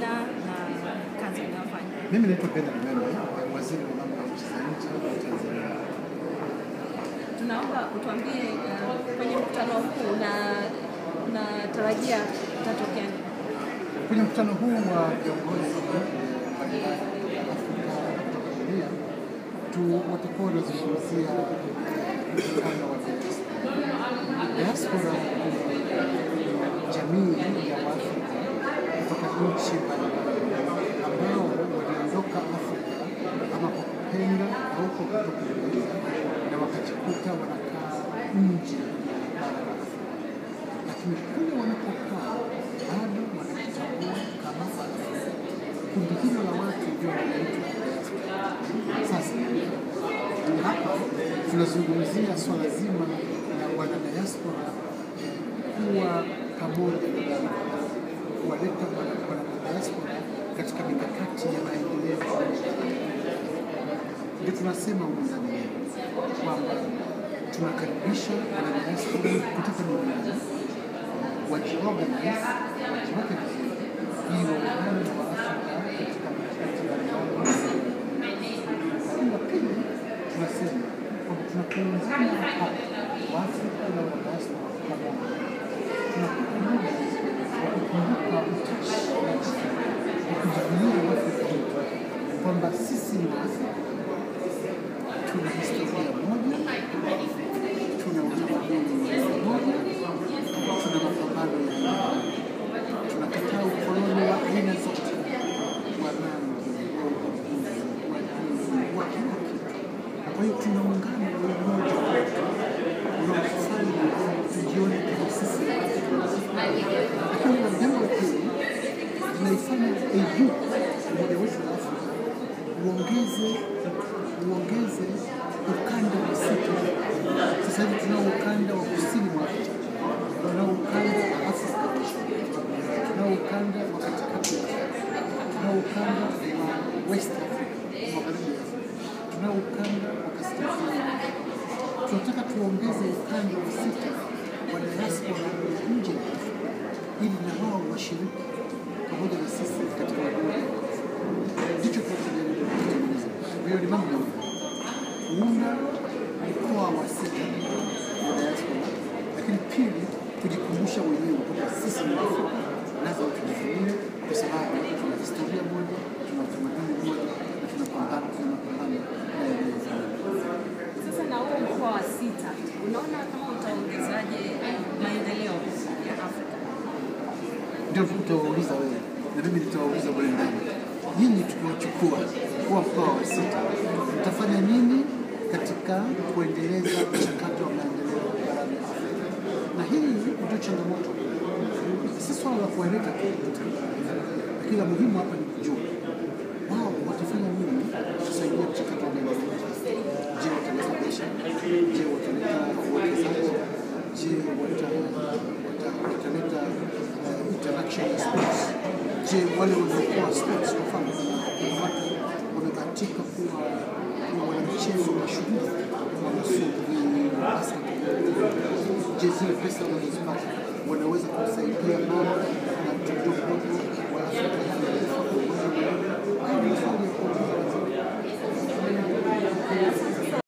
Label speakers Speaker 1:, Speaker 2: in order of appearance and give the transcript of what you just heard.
Speaker 1: majina na kazi unayofanya.
Speaker 2: Mimi naitwa Bernard Membe, waziri wa mambo ya nchi za nje wa Tanzania.
Speaker 1: Tunaomba utuambie uh, kwenye mkutano huu na unatarajia utatokea nini?
Speaker 2: Kwenye mkutano huu wa viongozi mbalimbali wa Afrika kutoka dunia tu watakuwa wanazungumzia mkutano wa diaspora. Diaspora ni jamii ya Waafrika kutoka nchi mbalimbali ambao waliondoka Afrika ama kwa kupenda au kwa kutokupenda na wakajikuta wanakaa nje ya bara la Afrika, lakini kule wanapokaa bado wanajitambua kama Waafrika. Kundi hilo la watu ndio wanaitwa diaspora. Sasa hapa tunazungumzia swala zima la wana diaspora eh, kuwa pamoja na kuwaleta wana wana diaspora katika mikakati ya maendeleo. Ndio tunasema humu ndani yetu kwamba tunakaribisha wana diaspora kutoka duniani wajiorganize, wajiweke vizuri ili waungane na Waafrika katika mikakati ya lakini la pili tunasema kwamba tunapoungana hapa Waafrika na Wadiaspora pamoja, tunapata muda wa kukumbuka utashi wa Afrika, wa kujivunia Uafrika wetu, kwamba sisi ni Waafrika, tuna historia moja, tuna utamaduni mmoja, tuna mapambano ya aina moja, tunakataa ukoloni wa aina zote, wa rangi, wa ubaguzi, wa dini, wa kila kitu. Kwa hiyo tunaungana na umoja wetu unaofanya tujione kama sisi ni Waafrika. Lakini na jambo la pili linaifanya AU umoja wetu wa Afrika uongeze uongeze ukanda wa sita. Sasa hivi tunao ukanda wa kusini mwa Afrika, tunao ukanda wa Afrika Mashariki, tunao ukanda wa katikati ya Afrika, tunao ukanda wa West Africa, magharibi ya Afrika, tunao ukanda wa kaskazini. Tunataka tuongeze ukanda wa sita wa diaspora ya nje ya Afrika ili na wao washiriki pamoja na sisi katika umoja wa Afrika. Ndicho tunachojaribu kutengeneza. Kwa hiyo ni mambo mawili kuunda mkoa wa sita wa diaspora, lakini pili kujikumbusha wenyewe kwamba sisi ni Waafrika, lazima tujivunie kwa sababu tuna historia moja, tuna utamaduni mmoja na tunapambana tuna mapambano na yanayofanana.
Speaker 1: Sasa na huu mkoa wa sita, unaona kama utaongezaje maendeleo ya Afrika?
Speaker 2: ndio utawauliza wewe na mimi nitawauliza mule ndani. Nyinyi tukiwachukua kuwa mkoa wa sita, mtafanya nini katika kuendeleza mchakato wa maendeleo barani Afrika? Na hii ndio changamoto, si swala la kuwaleta tu, lakini la muhimu hapa ni kujua wao watafanya nini kusaidia mchakato wa maendeleo. Je, wataleta biashara? Je, wataleta uwekezaji? Je, wata- wata- wataleta uh, interaction ya sports? Je, wale waliokuwa sports kwa mfano, kuna watu wamebahatika kuwa kuwa wanamichezo mashuhuri kama sumbwi, basketball. Je, zile pesa wanazozipata wanaweza kumsaidia mama na mtoto mdogo wa Afrika Haya ni maswali ya kuuliza.